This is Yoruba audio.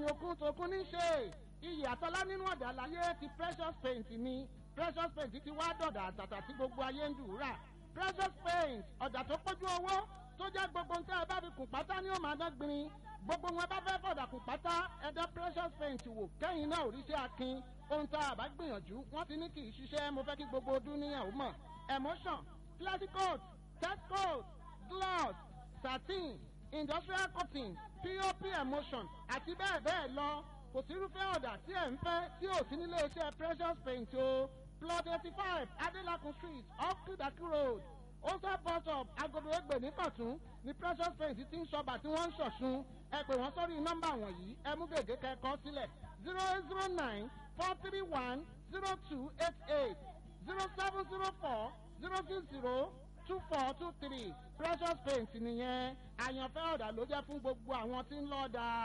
ni okun tokun ní ṣe iyì àtọ́lá nínú ọ̀dà láyé ti precious paint ni precious paint ti wá dọ̀dà àtàtà tí gbogbo ayé ń dùúrà precious paint ọ̀dà tó pójú owó tó jẹ́ gbogbo nǹkan ẹ bá fi kùn pátá ní òun àdán gbin gbogbo wọn bá fẹ́ fọ̀dà kùn pátá ẹ̀dá precious paint wò kẹ́yìn náà òrìṣẹ́ akin ohun tá a bá gbìyànjú wọ́n ti ní kì í ṣiṣẹ́ mo fẹ́ kí gbogbo ọdún níyàn ó mọ̀ emotion classic coat test coat gloss satin industrial cotton pop emotion àti bẹ́ẹ̀ bẹ́ẹ̀ lọ kò sírúfẹ́ ọ̀dà tí ẹ̀ ń fẹ́ tí ò sí nílé iṣẹ́ precious paint o plot eighty five adelakun street off kudaki road ose bus stop agodo egbe ní kọ̀tún ní precious paint ti ń ṣọba tí wọ́n ń ṣọ̀ṣun ẹ pè wọ́n sórí nọ́mbà wọ̀nyí ẹ mú gègé kẹ́kọ̀ọ́ sílẹ̀ zero eight zero nine four three one zero two eight eight zero seven zero four zero six zero two four two three precious paint nìyẹn àyànfẹ́ ọ̀dà ló jẹ́ fún gbogbo àwọn tí ń lọ́ọ́ da.